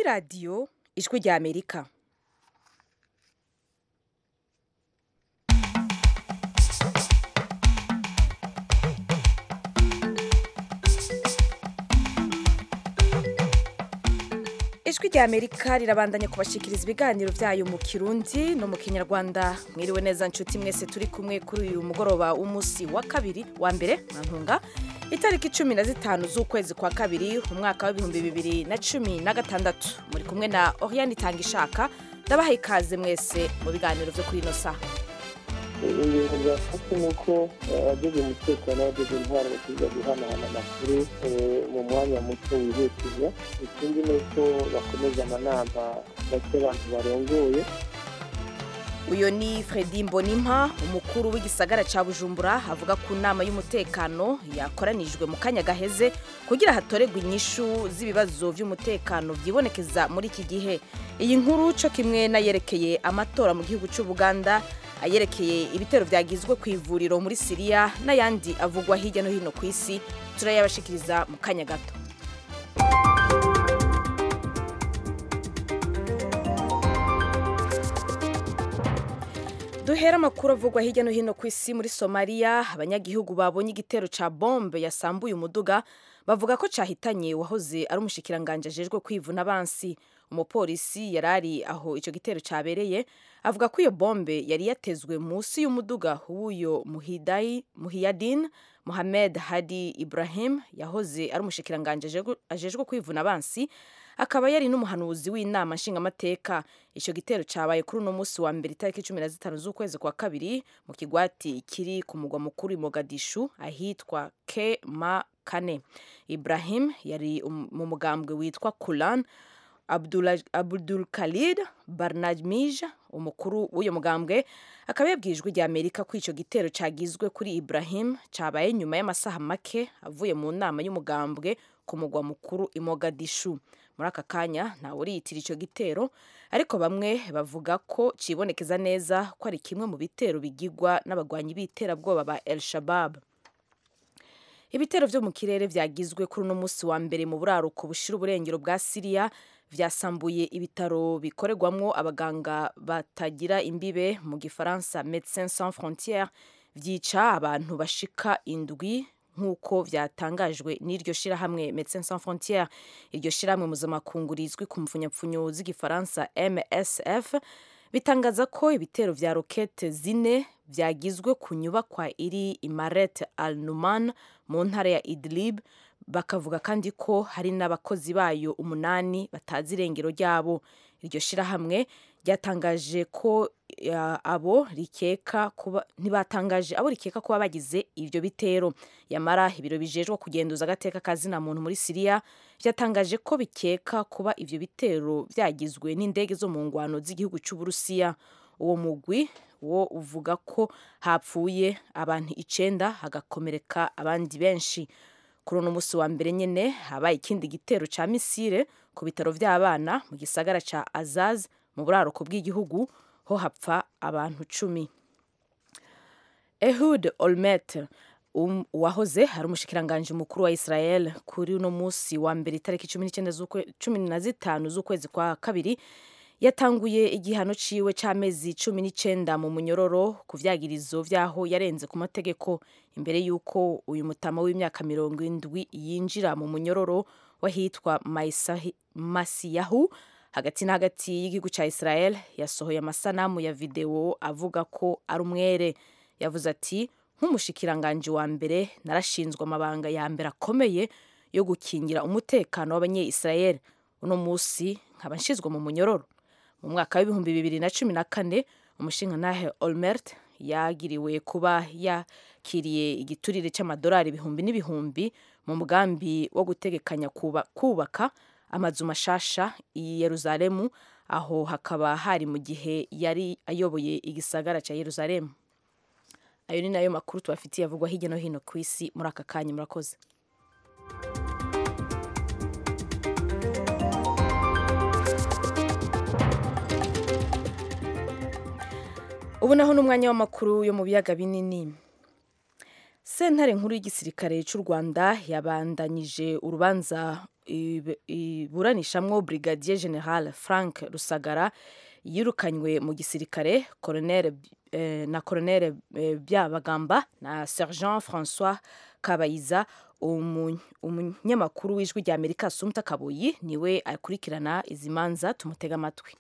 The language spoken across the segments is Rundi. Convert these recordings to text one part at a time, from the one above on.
radiyo ijwi rya amerika ijwi rya amerika rirabandanya kubashikiriza ibiganiro byayo mu kirundi no mu kinyarwanda mwiriwe neza nshuti mwese turi kumwe kuri uyu mugoroba w'umunsi wa kabiri wa mbere mwantunga itariki cumi na zitanu z'ukwezi kwa kabiri umwaka w'ibihumbi bibiri na cumi na gatandatu muri kumwe na oriane itanga ishaka ndabaha ikaze mwese mu biganiro byo kuri ino saha ibintu byafashwe ni uko abagize umutekano n'abagize intwaro bakiza guhanahana amakuru mu mwanya muto wihutije ikindi ni uko bakomeza amanama bake abantu barongoye uyu ni Fredy Mbonimpa umukuru w'igisagara cya bujumbura avuga ku nama y'umutekano yakoranijwe mu kanya gaheze kugira hatoregwe inyishu z'ibibazo by'umutekano byibonekeza muri iki gihe iyi nkuru cyo kimwe n'ayerekeye amatora mu gihugu cy'u Buganda ayerekeye ibitero byagizwe ku ivuriro muri siriya n'ayandi avugwa hirya no hino ku isi turayabashikiriza mu kanya gato duhera amakuru avugwa hirya no hino ku isi muri somaliya abanyagihugu babonye igitero ca bombe yasambuye umuduga bavuga ko cahitanye wahoze ari umushikiranganje ajejwe kwivuna abansi umupolisi yari ari aho ico gitero cabereye avuga ko iyo bombe yari yatezwe munsi y'umuduga w'uyo muhidai muhiyadin Mohamed Hadi Ibrahim yahoze ari umushikiranganje ajejwe kwivuna abansi akaba yari n'umuhanuzi w'inama nshingamateka icyo gitero cyabaye kuri uno munsi wa mbere itariki cumi na zitanu z'ukwezi kwa kabiri mu kigwati kiri ku mugwa mukuru Mogadishu ahitwa Kema Kane Ibrahim yari mu mugambwe witwa Kulan Abdul Khalid Barnamij umukuru w'uyu mugambwe akaba yabwiye ijwi rya Amerika ko icyo gitero cyagizwe kuri Ibrahim cyabaye nyuma y'amasaha make avuye mu nama y'umugambwe ku mugwa mukuru i Mogadishu muri aka kanya ntawe uriyitira icyo gitero ariko bamwe bavuga ko kibonekeza neza ko ari kimwe mu bitero bigigwa n'abagwanyi b'iterabwoba ba El Shabab ibitero byo mu kirere byagizwe kuri uno munsi wa mbere mu buraruko bushira uburengero bwa Siriya byasambuye ibitaro bikorerwamwo abaganga batagira imbibe mu gifaransa Médecins Sans Frontières byica abantu bashika indwi nk'uko byatangajwe n'iryo shirahamwe Médecins Sans Frontières iryo shirahamwe mpuzamakungu rizwi ku mfunyapfunyo z'igifaransa MSF bitangaza ko ibitero vya rokete zine vyagizwe ku nyubakwa iri Imaret al-Numan mu ntara ya Idlib bakavuga kandi ko hari n'abakozi bayo umunani batazi irengero ryabo iryo shirahamwe ryatangaje ko abo rikeka kuba ntibatangaje abo rikeka kuba bagize ibyo bitero yamara ibiro bijejwe kugenduza agateka kazina muntu muri Siriya byatangaje ko bikeka kuba ibyo bitero byagizwe n'indege zo mu ngwano z'igihugu cy'Uburusiya uwo mugwi wo uvuga ko hapfuye abantu icenda hagakomereka abandi benshi kuri uno munsi wa mbere nyene habaye ikindi gitero ca misile ku bitaro vy'abana mu gisagara ca Azaz mu buraruko bw'igihugu ho hapfa abantu cumi Ehud Olmert um, wahoze ari umushikiranganje mukuru wa Israel kuri uno munsi wa mbere itariki cumi na zitanu z'ukwezi kwa kabiri yatanguye igihano ciwe c'amezi cumi n'icenda mu munyororo ku vyagirizo vyaho yarenze ku mategeko imbere y'uko uyu mutama w'imyaka mirongo indwi yinjira mu munyororo wahitwa Masiyahu hagati na hagati y'igihugu ca Israel yasohoye amasanamu ya video avuga ko ari umwere yavuze ati nk'umushikiranganje wa mbere narashinzwe amabanga ya mbere akomeye yo gukingira umutekano w'abanye-Israel uno musi nkaba nshizwe mu munyororo mu mwaka w'ibihumbi bibiri na cumi na kane umushingantahe Olmert yagiriwe kuba yakiriye igiturire c'amadolari ibihumbi n'ibihumbi mu mugambi wo gutegekanya kuba, kubaka amazu mashasha i Yerusalemu aho hakaba hari mu gihe yari ayoboye igisagara ca Yerusalemu ayo ni nayo makuru tubafitiye avugwa hirya no hino ku isi muri aka kanya murakoze ubu naho n'umwanya w'amakuru yo mu biyaga binini sentare nkuru y'igisirikare cy'u rwanda yabandanyije urubanza iburanishamwo brigadier general frank rusagara yirukanywe mu gisirikare colonel eh, na colonel eh, byabagamba na sergent françois kabayiza umunyamakuru w'ijwi rya amerika sumta kabuyi niwe akurikirana izi manza tumutega amatwi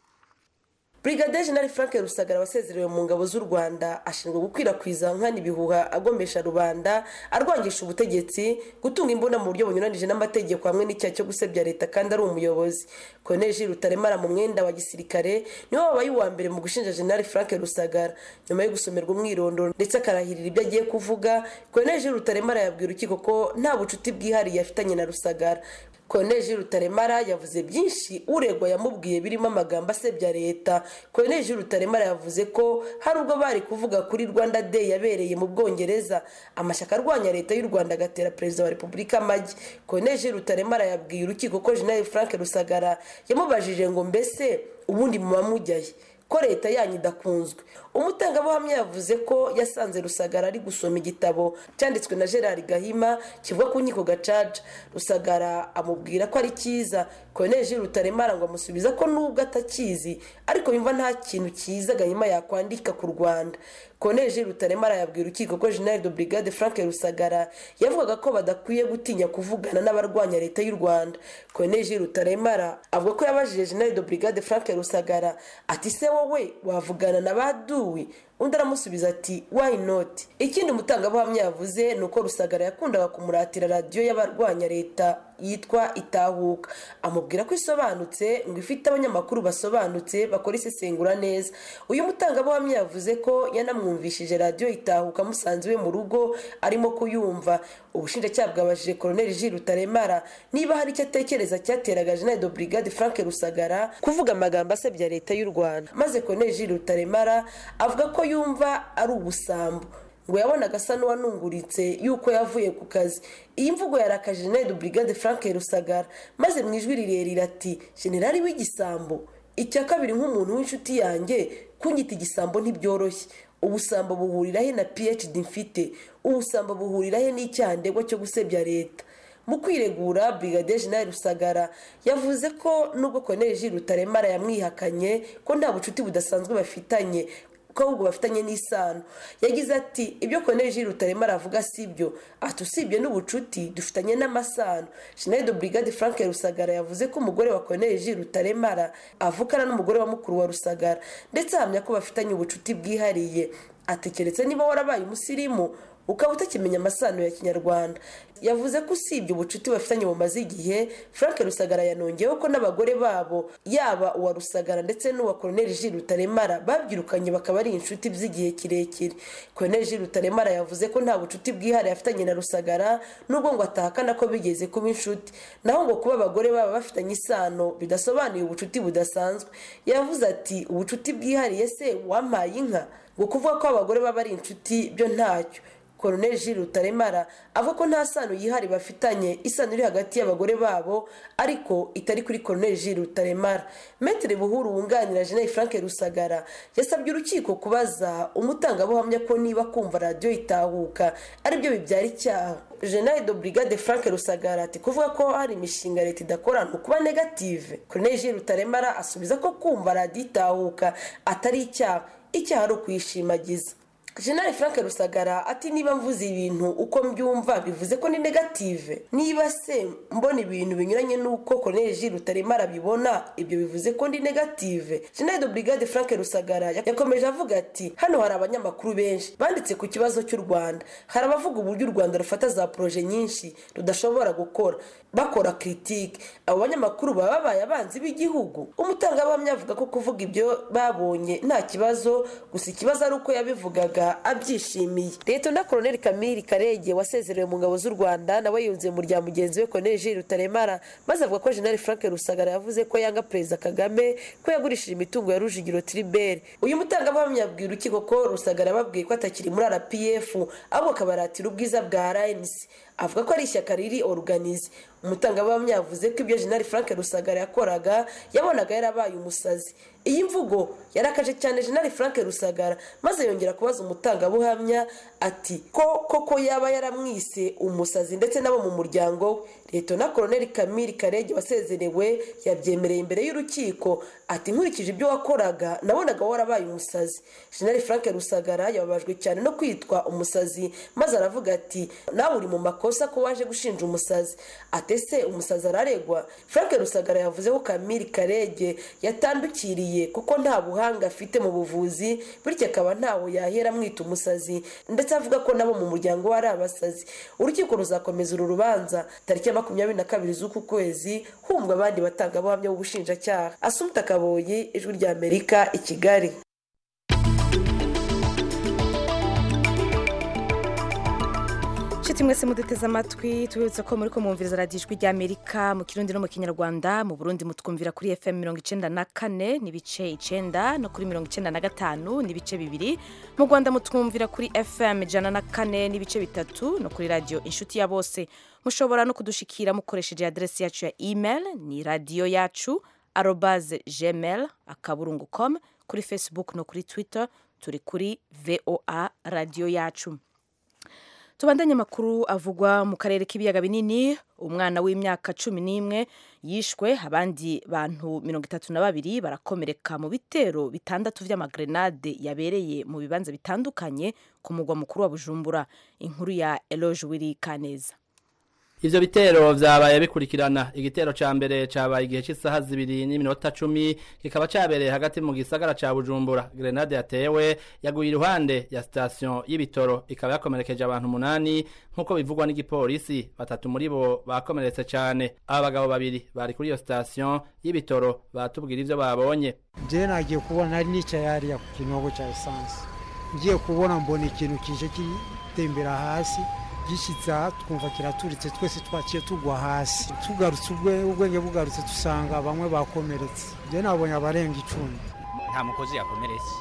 brigade general frank rusagara wasezerewe mu ngabo z'u rwanda ashinzwe gukwirakwiza nkana ibihuha agomesha rubanda arwangisha ubutegetsi gutunga imbunda mu buryo bunyuranije n'amategeko hamwe n'icyaha cyo gusebya leta kandi ari umuyobozi colonel gilles rutaremara mu mwenda wa gisirikare niwe wabaye uwa mbere mu gushinja general frank rusagara nyuma yo gusomerwa umwirondoro ndetse akarahirira ibyo agiye kuvuga colonel gilles rutaremara yabwira urukiko ko nta bucuti bwihariye afitanye na rusagara koneji rutaremara yavuze byinshi uregwa yamubwiye birimo amagambo asebya leta koneji rutaremara yavuze ko hari ubwo bari kuvuga kuri rwanda day yabereye mu bwongereza amashyaka arwanya leta y'u rwanda agatera perezida wa repubulika amagi koneji rutaremara yabwiye urukiko ko jenerali frank rusagara yamubajije ngo mbese ubundi muba mujyaye ko leta yanyu idakunzwe umutangabuhamya yavuze ko yasanze rusagara ari gusoma igitabo cyanditswe na gerard gahima kivuga ku nkiko gacaca rusagara amubwira ko ari cyiza koneji rutaremara ngo amusubiza ko nubwo atakizi ariko yumva nta kintu cyiza gahima yakwandika ku rwanda koneji rutaremara yabwira urukiko ko general de brigade frank rusagara yavugaga ko badakwiye gutinya kuvugana n'abarwanya leta y'u rwanda koneji rutaremara avuga ko yabajije general de brigade frank rusagara ati se wowe wavugana na baduwi undi aramusubiza ati why not ikindi umutangabuhamya yavuze ni uko rusagara yakundaga kumuratira radiyo y'abarwanya leta yitwa itahuka amubwira ko isobanutse ngo ifite abanyamakuru basobanutse bakora isesengura neza uyu mutangabuhamya yavuze ko yanamwumvishije radiyo itahuka amusanze iwe mu rugo arimo kuyumva ubushinjacyaha bwabajije koroneli jiri rutaremara niba hari icyo atekereza cyateraga jenerali de brigade frank rusagara kuvuga amagambo asebya leta y'u rwanda maze koroneli jiri rutaremara avuga ko yumva ari ubusambo ngo yabonaga asa n'uwanunguritse yuko yavuye ku kazi iyi mvugo yarakaje jenerali brigade frank rusagara maze mu ijwi rirerire ati generali w'igisambo icya kabiri nk'umuntu w'inshuti yanjye kunyita igisambo ntibyoroshye ubusambo buhurira he na phd mfite ubusambo buhurira he n'icyandego cyo gusebya leta mu kwiregura brigade general rusagara yavuze ko nubwo koroneli jiri rutaremara yamwihakanye ko nta bucuti budasanzwe bafitanye ko ahubwo bafitanye n'isano yagize ati ibyo koroneli jiri rutaremara avuga si byo ati usibye n'ubucuti dufitanye n'amasano jenerali de brigade frank rusagara yavuze ko umugore wa koroneli jiri rutaremara avukana n'umugore wa mukuru wa rusagara ndetse ahamya ko bafitanye ubucuti bwihariye ati keretse niba warabaye umusirimu ukaba utakimenya amasano ya kinyarwanda yavuze ko usibye ubucuti bafitanye bumaze igihe frank rusagara yanongeyeho ko n'abagore babo yaba uwa rusagara ndetse n'uwa koroneli jiri rutaremara babyirukanye bakaba ari inshuti by'igihe kirekire koroneli jiri rutaremara yavuze ko nta bucuti bwihariye afitanye na rusagara nubwo ngo atahakana ko bigeze kuba inshuti naho ngo kuba abagore baba bafitanye isano bidasobanuye ubucuti budasanzwe yavuze ati ubucuti bwihariye se wampaye inka ngo kuvuga ko abagore baba ari inshuti byo ntacyo koroneli jiri rutaremara avuga ko nta sano yihari bafitanye isano iri hagati y'abagore babo ariko itari kuri koroneli jiri rutaremara metere buhuru wunganira jeneri frank rusagara yasabye urukiko kubaza umutangabuhamya ko niba kumva radiyo itahuka aribyo bibyara icyaha jeneri do brigade frank rusagara ati kuvuga ko hari imishinga leta idakora ni ukuba negative koroneli jiri rutaremara asubiza ko kumva radiyo itahuka atari icyaha icyaha ari ukuyishimagiza jenali frank rusagara ati niba mvuze ibintu uko mbyumva bivuze ko ni negative niba se mbona ibintu binyuranye n'uko koroneli jiri rutaremara abibona ibyo bivuze ko ndi negative jenali de brigade frank rusagara yakomeje avuga ati hano hari abanyamakuru benshi banditse ku kibazo cy'u rwanda hari abavuga uburyo u rwanda rufata za poroje nyinshi rudashobora gukora bakora kiritike abo banyamakuru baba babaye abanzi b'igihugu umutangabuhamya avuga ko kuvuga ibyo babonye nta kibazo gusa ikibazo ari uko yabivugaga abyishimiye leta na koroneli kamiri karege wasezerewe mu ngabo z'u rwanda nawe yunze mu rya mugenzi we koroneli jiri rutaremara maze avuga ko jenali frank rusagara yavuze ko yanga perezida kagame ko yagurishije imitungo ya rujigiro tiriberi uyu mutangabuhamya yabwiye urukiko ko rusagara yababwiye ko atakiri muri rpf ahubwo akabaratira ubwiza bwa rnc avuga ko ari ishyaka riri oruganize umutangabuhamya yavuze ko ibyo jenali frank rusagara yakoraga yabonaga yarabaye umusazi iyi mvugo yarakaje cyane jenali frank rusagara maze yongera kubaza umutangabuhamya ati ko koko yaba yaramwise umusazi ndetse n'abo mu muryango we leta na koroneli kamiri karege wasezerewe yabyemereye imbere y'urukiko ati nkurikije ibyo wakoraga nabonaga warabaye umusazi jenali frank rusagara yababajwe cyane no kwitwa umusazi maze aravuga ati nawe uri mu makosa ko waje gushinja umusazi atese umusazi araregwa frank rusagara yavuze ko kamiri karege yatandukiriye kuko nta buhanga afite mu buvuzi bityo akaba ntawe yahera amwita umusazi ndetse avuga ko nabo mu muryango we ari abasazi urukiko ruzakomeza uru rubanza tariki ya makumyabiri na kabiri z'uku kwezi humva abandi batangabuhamya b'ubushinjacyaha asumta kaboyi ijwi rya amerika i kigali nshuti mwese muduteze amatwi tubibutse ko muri ko mwumviriza radiyo ijwi ry'amerika mu kirundi no mu kinyarwanda mu burundi mutwumvira kuri fm mirongo icenda na kane n'ibice icenda no kuri mirongo icenda na gatanu n'ibice bibiri mu rwanda mutwumvira kuri fm ijana na kane n'ibice bitatu no kuri radiyo inshuti ya bose mushobora no kudushikira mukoresheje aderesi yacu ya email ni radiyo yacu arobaze gmail akaburungu com kuri facebook no kuri twitter turi kuri voa radiyo yacu tubandanye amakuru avugwa mu karere k'ibiyaga binini umwana w'imyaka cumi n'imwe yishwe abandi bantu mirongo itatu na babiri barakomereka mu bitero bitandatu vy'amagrenade yabereye mu bibanza bitandukanye ku mugwa mukuru wa bujumbura inkuru ya eloge wiri kaneza Ivyo bitero vyabaye bikurikirana igitero ca mbere cabaye igihe cy'isaha zibiri n'iminota cumi kikaba cabereye hagati mu gisagara ca Bujumbura grenade yatewe yaguye iruhande ya station y'ibitoro ikaba yakomerekeje abantu umunani nk'uko bivugwa n'igipolisi batatu muri bo bakomeretse cane aba bagabo babiri bari kuri iyo station y'ibitoro batubwira ivyo babonye je nagiye kubona nari nicaye hariya ku kinogo ca esanse ngiye kubona mbona ikintu kije kitembera hasi gishyitse aha twumva kiraturitse twese twaciye tugwa hasi tugarutse ubwenge bugarutse dusanga bamwe bakomeretse njye nabonye abarenga icumi nta mukozi yakomeretse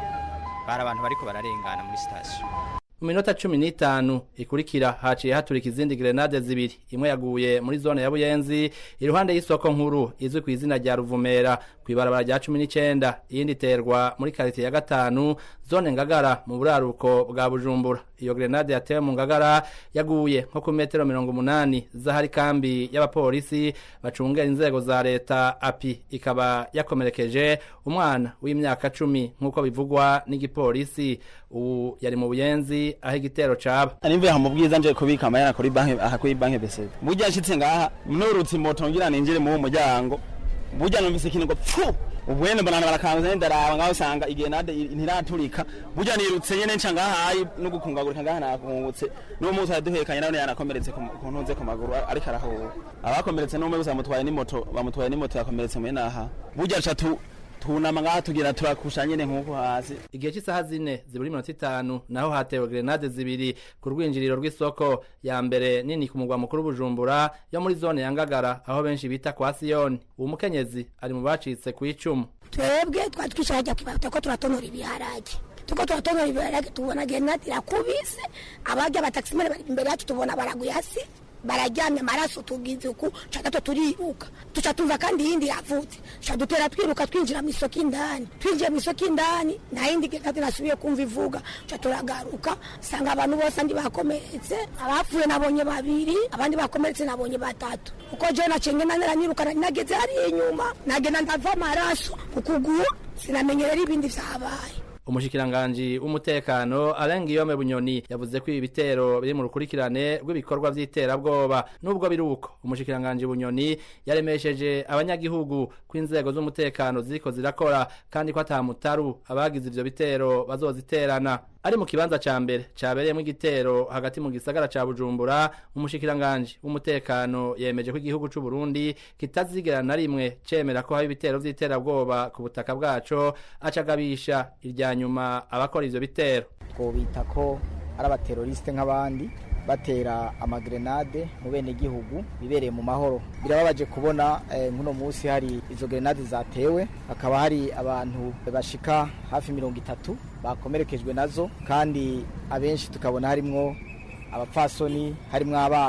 bari abantu bariko bararengana muri sitasiyo mu minota cumi n'itanu ikurikira haciye haturika izindi grenade zibiri imwe yaguye muri zone ya buyenzi iruhande y'isoko nkuru izwi ku izina rya ruvumera ku ibarabara rya cumi n'icenda iyindi iterwa muri karitiye ya gatanu zone ngagara mu buraruko bwa bujumbura iyo grenade yatewe mu ngagara yaguye nko ku metero mirongo umunani z'ahari kambi y'abapolisi bacungera inzego za leta api ikaba yakomerekeje umwana w'imyaka cumi nk'uko bivugwa n'igipolisi ubu yari mu buyenzi aho igitero caba ari mvuye mu bwiza nje kubika amayana kuri banki aha kuri banki bese burya nshitse ngaha nurutse moto ngira ninjire mu muryango burya numvise ikintu ngo pfu ubwene mbona barakanguza ndaraba ngaho usanga igenade ntiraturika burya nirutse nyene nca ngahayi no gukungagurika ngaha nakungutse n'uwo munsi araduhekanye nawe yanakomeretse ku ntunze ku maguru ariko arahuha abakomeretse n'umwe gusa bamutwaye n'imoto bamutwaye n'imoto yakomeretse mwene aha burya nca tu tunama ngaha tugira turakusha nyene nk'uko hasi igihe cy'isaha zine zibura iminota itanu naho hatewe grenade zibiri ku rwinjiriro rw'isoko ya mbere nini ku mugwa mukuru bujumbura yo muri zone ya ngagara aho benshi bita kwa siyoni uwo mukenyezi ari mu bacitse ku icumu twebwe twari twicaye hajya kwibaruta ko turatonora ibiharage tuko turatonora ibiharage tubona grenade irakubise abarya abatakisimene bari imbere yacu tubona baraguye hasi bararyamye amaraso tugize uku ca gato turiruka tuca tumva kandi iyindi yavutse ca dutera twiruka twinjira mu isoko indani twinjiye mu isoko indani nta yindi grenade nasubiye kumva ivuga ca turagaruka sanga abantu bose andi bakomeretse abapfuye nabonye babiri abandi bakomeretse nabonye batatu uko jewe naciye ngenda naraniruka nari nageze hariya inyuma nagenda ndava amaraso ku kuguru sinamenye rero ibindi vyabaye umushikiranganji w'umutekano Alain Guillaume Bunyoni yavuze ko ibi bitero biri mu rukurikirane rw'ibikorwa vy'iterabwoba nubwo biri uko umushikiranganji Bunyoni yaremesheje abanyagihugu ko inzego z'umutekano ziriko zirakora kandi ko atamutaru abagize ivyo bitero bazoziterana ari mu kibanza ca mbere cabereyemo igitero hagati mu gisagara ca Bujumbura umushikiranganji w'umutekano yemeje ko igihugu c'u Burundi kitazigera na rimwe cemera ko hari ibitero vy'iterabwoba ku butaka bwaco acagabisha irya nyuma abakora ivyo bitero twobita ko ari abateroriste nk'abandi batera amagrenade mu bene gihugu bibereye mu mahoro birababaje kubona nk'uno munsi hari izo grenade zatewe hakaba hari abantu bashika hafi mirongo itatu bakomerekejwe nazo kandi abenshi tukabona harimwo abapfasoni harimwo abana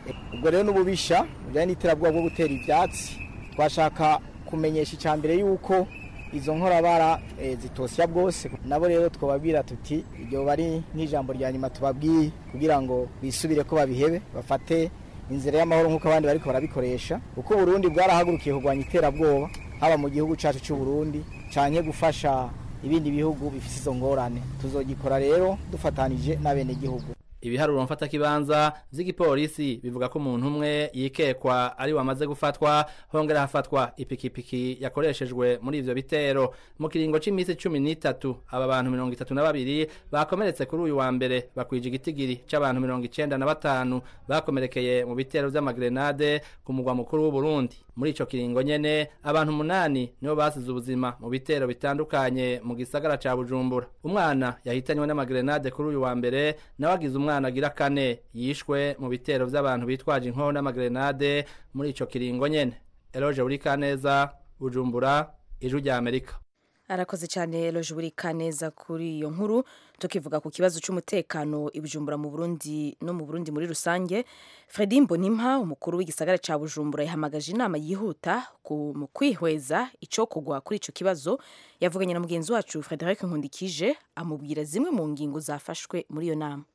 ubwo rero n'ububisha bijyanye n'iterabwoba bwo gutera ibyatsi twashaka kumenyesha icya mbere yuko izo nkorabara zitosya bwose nabo rero twababwira tuti iryo bari nk'ijambo rya nyuma tubabwiye kugira ngo bisubire ko babihebe bafate inzira y'amahoro nk'uko abandi bariko barabikoresha kuko uburundi bwarahagurukiye kurwanya iterabwoba haba mu gihugu cyacu cy'u Burundi canke gufasha ibindi bihugu bifite izo ngorane tuzogikora rero dufatanije n'abenegihugu ibiharuro mfatakibanza vy'igipolisi bivuga ko umuntu umwe yikekwa ari wamaze gufatwa hongera hafatwa ipikipiki yakoreshejwe muri ivyo bitero mu kiringo c'imisi cumi n'itatu aba bantu mirongo itatu na babiri bakomeretse kuri uyu wa mbere bakwije igitigiri c'abantu mirongo icenda na batanu bakomerekeye mu bitero vy'amagrenade ku mugwa mukuru w'uburundi muri ico kiringo nyene abantu umunani nibo basize ubuzima mu bitero bitandukanye mu gisagara ca bujumbura umwana yahitanywe n'amagrenade kuri uyu wa mbere nawe agize umwana agira kane yishwe mu bitero vy'abantu bitwaje inkoho n'amagrenade muri ico kiringo nyene eloge buri kaneza bujumbura ijwi rya amerika arakoze cyane eloge buri kaneza kuri iyo nkuru tukivuga ku kibazo cy'umutekano i bujumbura mu burundi no mu burundi muri rusange fredi mbonimpa umukuru w'igisagara cya bujumbura yahamagaje inama yihuta mu kwihweza icyo kugwa kuri icyo kibazo yavuganye na mugenzi wacu frederic nkundikije amubwira zimwe mu ngingo zafashwe muri iyo nama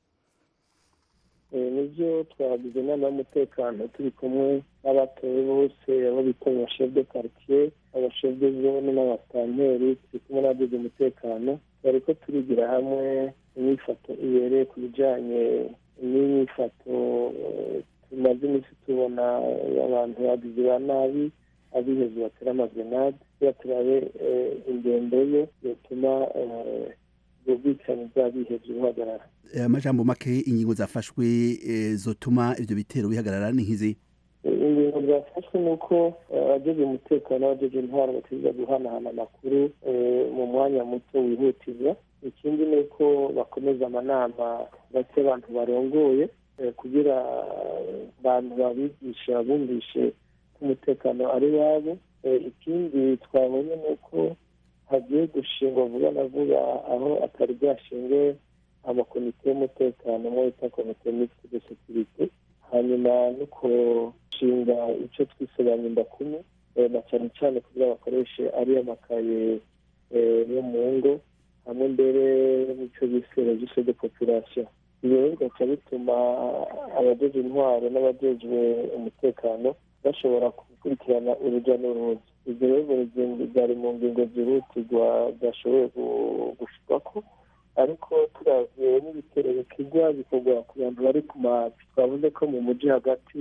nibyo twagize inama y'umutekano turi kumwe n'abatowe bose abo bita abashefu de karitsiye abashefu de zone n'abasitanteri turi kumwe n'abagize umutekano bari ko turigira hamwe imyifato ibereye ku bijyanye n'imyifato tumaze iminsi tubona abantu bagize ba nabi abiheze batera amagrenade kugira turabe ingendo ye yatuma ubwo bwicanyi bw'abiheze buhagarara amajambo make ingingo zafashwe zotuma ivyo bitero bihagarara ni nk'izi ingingo zafashwe ni uko abajeje umutekano n'abajeje intwaro bategereza guhanahana amakuru mu mwanya muto wihutirwa ikindi ni uko bakomeza amanama bake abantu barongoye kugira abantu babigisha bumvishe ko umutekano ari wabo ikindi twabonye ni uko hagiye gushingwa vuba na vuba aho atari bwashinge amakomite y'umutekano mo bita komite mixte de securite hanyuma no kushinga icyo twisobanya indakumi na cyane cyane kugira bakoreshe ariyo makaye yo mu ngo hamwe mbere n'icyo bise registre de population ibyo rero bigaca bituma abajeje intwaro n'abajejwe umutekano bashobora gukurikirana urujya n'uruza ibyo rero byari mu ngingo zihutirwa byashoboye gushirwako ariko turavye n'ibitero bikigwa bikorwa ku bantu bari ku mazi twavuze ko mu muji hagati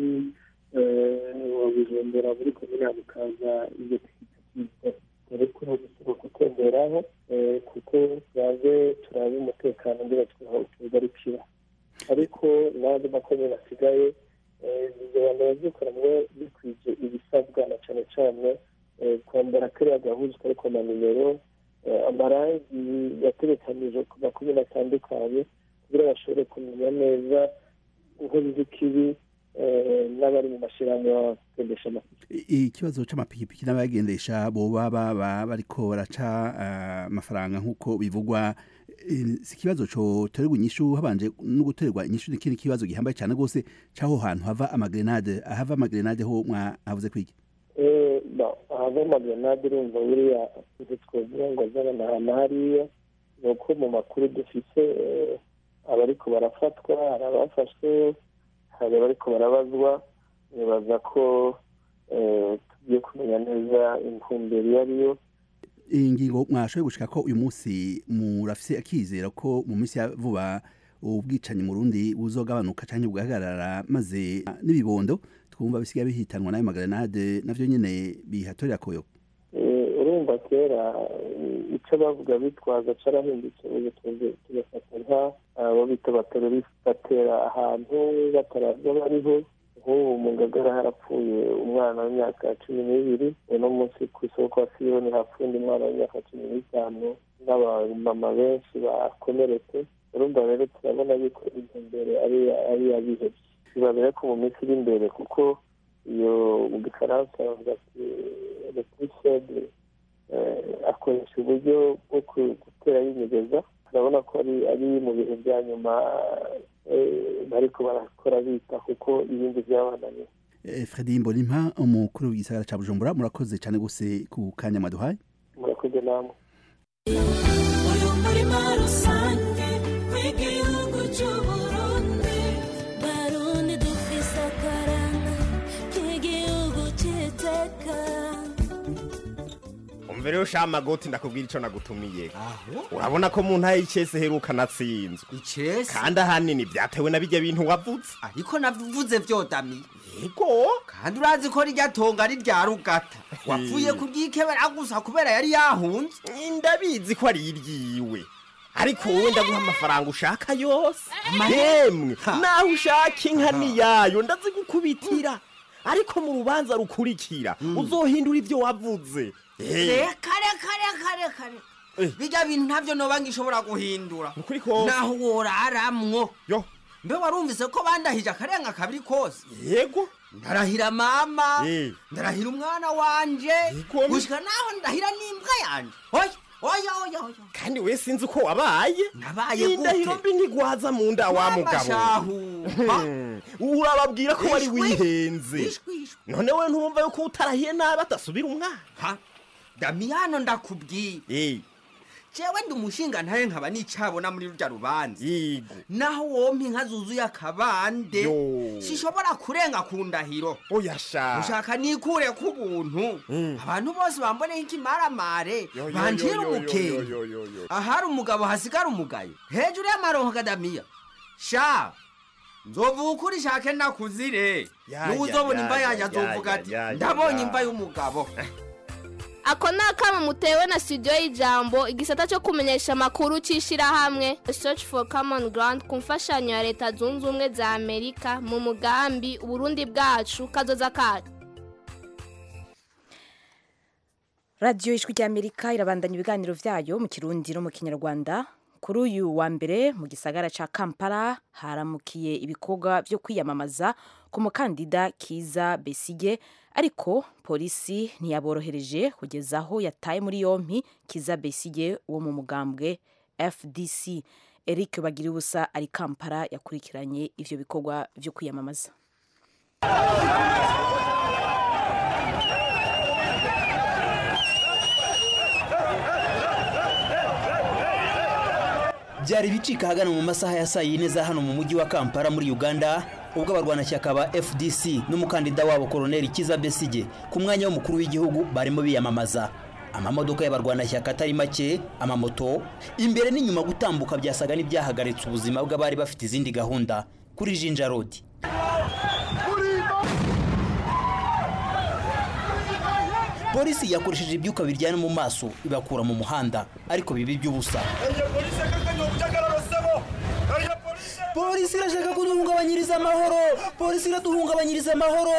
bijumbura muri komine ya mukaza ibyo dore ko bisaba gutemberaho kuko turabe turabe umutekano ngira tugarukira ariko n'andi makomine asigaye ibyo bantu bavyikora mwe bikwije ibisabwa na cane cane kwambara kariya gahuzu kariko amanimero amarangi yaterekanije ku makumyabiri atandukanye kugira bashobore kumenya neza inkozi z'ikibi n'abari mu mashyirahamwe bagendesha amapikipiki ikibazo c'amapikipiki n'abayagendesha boba baba bariko baraca amafaranga nk'uko bivugwa si ikibazo coterwa inyishu habanje no guterwa inyishu n'ikindi kibazo gihambaye cyane rwose c'aho hantu hava amagrenade ahava amagrenade ho mwahavuze kwiki ahava amagrenade urumva buriya twogira ngo azana ahantu hariya ni uko mu makuru dufise abariko barafatwa hari abafashwe hari abariko barabazwa nibaza ko tugiye kumenya neza intumbero iyo ariyo iyi ngingo mwashoboye gushika ko uyu munsi murafise akizera ko mu minsi ya vuba ubwicanyi mu rundi buzogabanuka cyangwa bugahagarara maze n'ibibondo twumva bisigaye bihitanwa n'ayo magrenade navyo nyene bihatorera koyo urumva kera icyo bavuga bitwaza carahindutse ubu tugafata nka abo bita abaterorisi batera ahantu bataraza bariho nk'ubu mu ngagara harapfuye umwana w'imyaka cumi n'ibiri uno munsi ku isoko kwa siyoni hapfuye undi mwana w'imyaka cumi n'itanu n'abamama benshi bakomeretse urumva rero turabona yuko intumbero ari iy'abihebye biba ko mu minsi iri imbere kuko iyo mu gifaransa bavuga ati repurisede akoresha uburyo bwo gutera y'inyegeza turabona ko ari ari mu bihe bya nyuma eh, bariko barakora bita kuko ibindi byabananiye Eh, Fredy Mbonimpa umukuru w'igisagara ca Bujumbura murakoze cyane gose ku kanya mwaduhaye murakoze namwe uyu murima rusange w'igihugu cy'uburundi barundi dufise akaranga k'igihugu cy'iteka umva rero sha magoti ndakubwira ico nagutumiye urabona ko mu ntara y'icese heruka natsinzwe icese kandi ahanini vyatewe na birya bintu wavuze ariko navuze vyodamiye yego kandi urazi ko rirya tonga ari rya rugata wapfuye kuryikebera gusa kubera yari yahunze ndabizi ko ari iryiwe ariko wowe ndaguha amafaranga ushaka yose yemwe naho ushaka inka niyayo ndazigukubitira ariko mu rubanza rukurikira uzohindura ivyo wavuze Eh, reka reka reka reka reka bijya bintu ntabyo noba ngishobora guhindura Ukuri kose. naho woraramwo yo mbe warumvise ko bandahije akarenga kabiri kose yego ndarahira mama Eh. ndarahira umwana wanje Igomwe. gushika naho ndahira n'imbwa yanje oya oya oya oya kandi we sinzi uko wabaye nabaye gute indahiro mbi ntigwaza mu nda wa Mama mugabo shahu. Hmm, urababwira ko wari Ishwi. wihenze Ishwi, ishwi. none we ntumva yuko utarahiye nabi atasubira umwana ha damiyano ndakubwiye Eh, jewe ndi umushinga ntaye nkaba nicabona muri rurya rubanza yego naho wompa inka zuzuye akabande Yo. sishobora kurenga ku ndahiro oya sha ushaka nikure ku buntu Mm. abantu bose bamboneho ikimaramare Yo, yo, banjira yo, yo, umukenge yo, yo, yo, yo. ahari umugabo hasigara umugayo hejuru y'amaronko kadamiya sha nzovuga ukuri shake nakuzire Ya, n'ubu ya, uzobona ya, imva ya, yanjye ya, azovuga ya, ati ya, ya, ndabonye ya." imva y'umugabo ako ni akama mutewe na studio y'ijambo igisata cyo kumenyesha amakuru cy'ishyirahamwe search for common ground ku mfashanyo ya leta zunze ubumwe za amerika mu mugambi uburundi bwacu kazoza kacu radiyo ijwi ry'amerika irabandanya ibiganiro byayo mu kirundi no mu kinyarwanda kuri uyu wa mbere mu gisagara cya kampala haramukiye ibikorwa byo kwiyamamaza ku mukandida kiza besige ariko polisi ntiyaborohereje kugeza aho yataye muri yompi kiza besige wo mu mugambwe fdc eric bagiribusa ari kampala yakurikiranye ivyo bikorwa byo kwiyamamaza byari bicika ahagana mu masaha ya saa yine za hano mu mujyi wa kampala muri uganda ubwo abarwanashyaka ba fdc n'umukandida wabo koroneli kiza besige ku mwanya w'umukuru w'igihugu barimo biyamamaza amamodoka y'abarwanashyaka atari make amamoto imbere n'inyuma gutambuka byasaga n'ibyahagaritse ubuzima bw'abari bafite izindi gahunda kuri jinja road polisi yakoresheje ibyuka biryana mu maso ibakura mu muhanda ariko bibi by'ubusa polisi irashaka kuduhungabanyiriza amahoro polisi iraduhungabanyiriza amahoro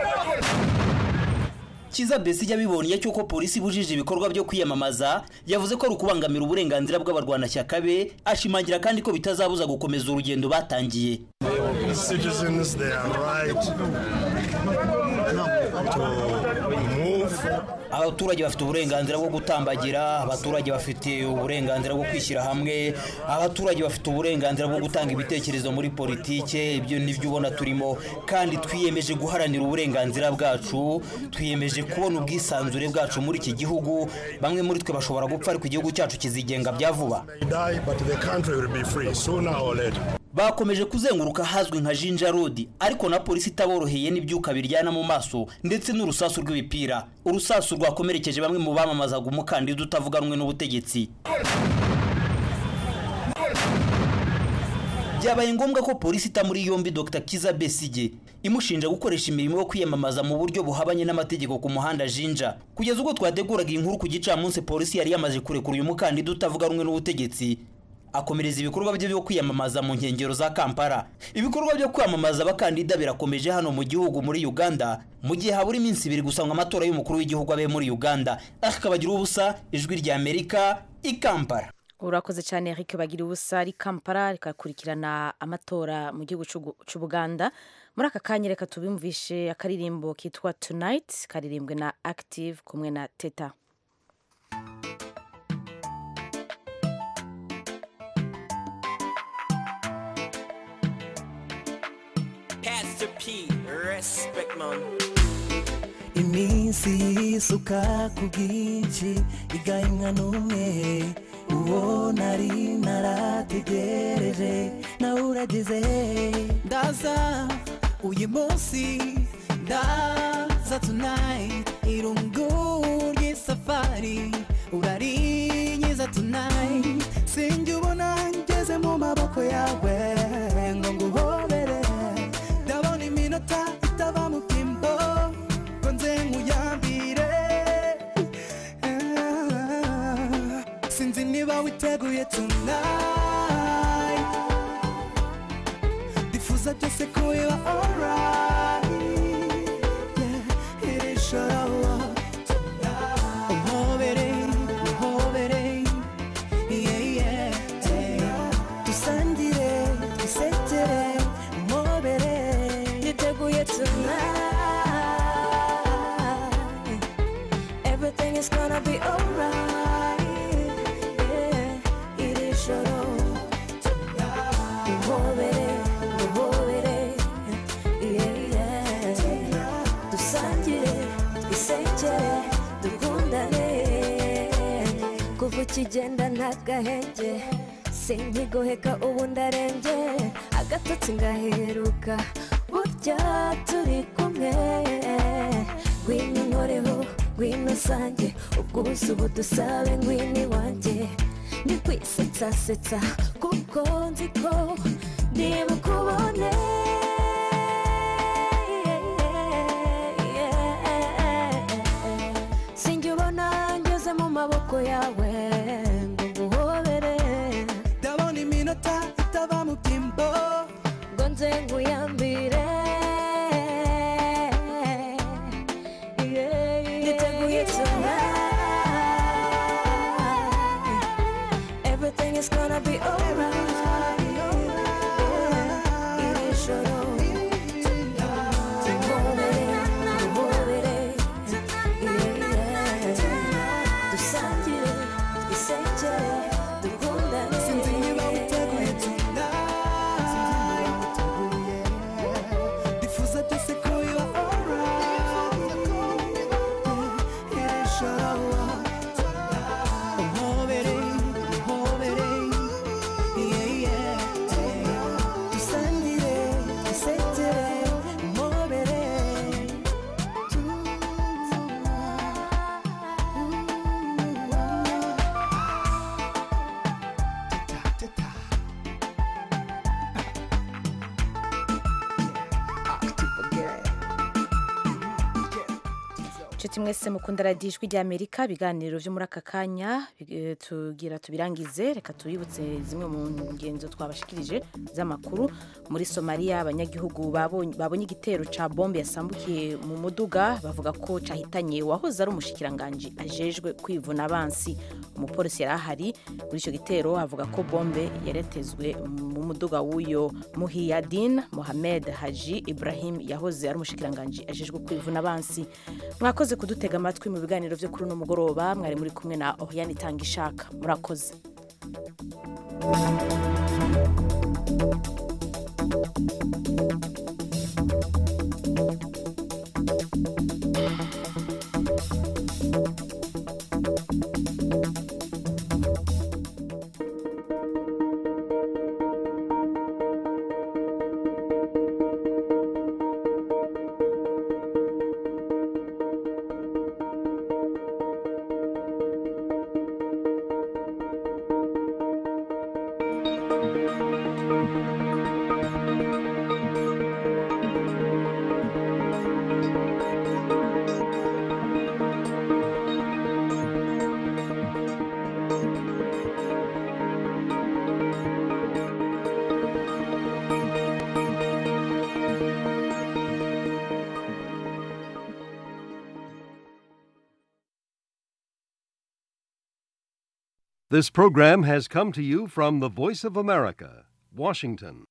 kiza besige abibonye cy'uko polisi ibujije ibikorwa byo kwiyamamaza yavuze ko ari ukubangamira uburenganzira bw'abarwanashyaka be ashimangira kandi ko bitazabuza gukomeza urugendo batangiye citizens they are right to move abaturage bafite uburenganzira bwo gutambagira abaturage bafite uburenganzira bwo kwishyira hamwe abaturage bafite uburenganzira bwo gutanga ibitekerezo muri politike ibyo nibyo ubona turimo kandi twiyemeje guharanira uburenganzira bwacu twiyemeje kubona ubwisanzure bwacu muri iki gihugu bamwe muri twe bashobora gupfa ariko igihugu cyacu kizigenga bya vuba they die but the country will be free sooner or later bakomeje kuzenguruka ahazwi nka jinja road ariko na polisi itaboroheye n'ibyuka biryana mu maso ndetse n'urusasu rw'ibipira urusasu rwakomerekeje bamwe mu bamamazaga umukandida utavuga rumwe n'ubutegetsi byabaye ngombwa ko polisi ita muri yombi dr kiza besige imushinja gukoresha imirimo yo kwiyamamaza mu buryo buhabanye n'amategeko ku muhanda jinja kugeza ubwo twateguraga iyi nkuru ku gicamunsi polisi yari yamaze kurekura uyu mukandida utavuga rumwe n'ubutegetsi akomereza ibikorwa bye byo kwiyamamaza mu nkengero za kampala ibikorwa byo kwamamaza abakandida birakomeje hano mu gihugu muri uganda mu gihe habura iminsi ibiri gusa ngo amatora y'umukuru w'igihugu abe muri uganda akabagira ubusa ijwi rya amerika i kampala urakoze cyane Eric bagira ubusa ari kampala rikakurikirana amatora mu gihugu c'Ugu- c'ubuganda muri aka kanya reka tubimvishe akaririmbo kitwa tonight karirimbwe na active kumwe na teta Pastor P, respect man. iminsi yisuka ku bwinshi igahimwa n'umwe uwo nari narategereje nawe uragize ndaza uyu munsi ndaza tonight irungu ry'isafari urarinyiza tonight sinjye ubona ngeze mu maboko yawe ngo nguhobere ndabona iminota itava mu bwimbo ngo nze nkuyambire Ah, sinzi niba witeguye tonight ndifuza byose ko biba alright Yeah, iri joro umpobere umpobere yeah, yeah, yeah. dusangire twisekere umpobere Niteguye tonight. Everything is gonna be alright. Yeah, iri joro. Duhobere, duhobere. Yeah, yeah. Dusangire, twisekere, dukundane. Kuva ukigenda nta gahenge sinkigoheka ubu ndarembye agatotsi ngaheruka burya turi kumwe ngwino inkoreho ngwino usange ubwuzu budusabe ngwino iwanjye ndi kwisetsasetsa kuko nzi ko niba ukubone sinjye ubona ngeze mu maboko yawe ngo nguhobere ndabona iminota itava mu byimbo ngo nze nkuyambire niteguye tonight everything is gonna be alright iri joro duhobere duhobere dusangire twisekere dukundane sinzi niba witeguye tonight ndifuza byose ko biba alright iri joro umpobere umpobere yeah, yeah, yeah. dusangire twisekere umpobere inshuti mwese mukunda radiyo ijwi ry'amerika ibiganiro byo muri aka kanya eh, tugira tubirangize reka tubibutse zimwe mu ngenzo twabashikirije z'amakuru muri somaliya abanyagihugu babonye babonye igitero ca bombe yasambukiye mu muduga bavuga ko cahitanye uwahoze ari umushikiranganji ajejwe kwivuna abansi umupolisi yari ahari muri icyo gitero avuga ko bombe yaretezwe mu muduga w'uyo muhiyadin mohamed haji ibrahim yahoze ari umushikiranganji ajejwe kwivuna abansi mwakoze kudutega amatwi mu biganiro byo kuri uno mugoroba mwari muri kumwe na oriane itanga ishaka murakoze This program has come to you from the Voice of America, Washington.